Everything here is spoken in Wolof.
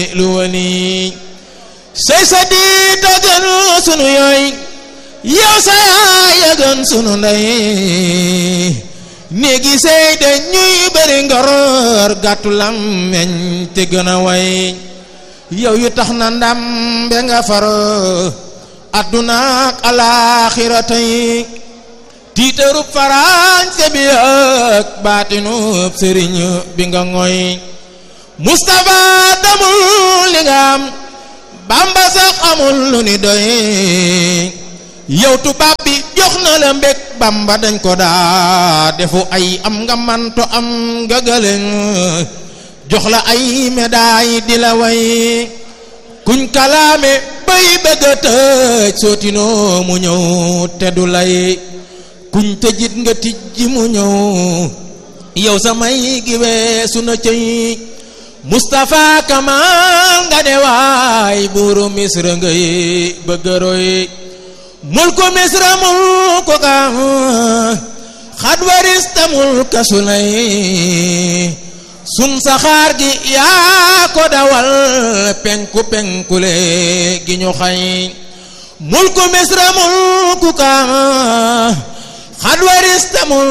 lu wali say sa di togën sunu yooy yow sa yaay a gën sunu ndey néegi sey de ñuy bëri ngor gàttu làmmeñ te gën a way yow yu tax na ndam be nga far adduna ak alaaxira tey tiitarub farañse bi ak baatinub sëriñ bi nga ngoy Mustapha damul li nga am Bamba sax amul lu ni doy yow tubaab bi jox na la mbég Bamba dañ ko daa defu ay am nga manto am nga gëlëng jox la ay médaille di la way kuñ kalaame bay bëgg a tëj sootinoo mu ñëw te du lay kuñ tëjit nga tijji mu ñëw yow samay gi weesu na cëy Mustapha Kamal nga ne waay buuru Misra ngay bëgg a roy mulku Misra mulku kam xad warista mulka sulay sun saxaar gi yaa ko dawal penku penkule gi ñu xay mulku Misra mulku kam xad warista mulka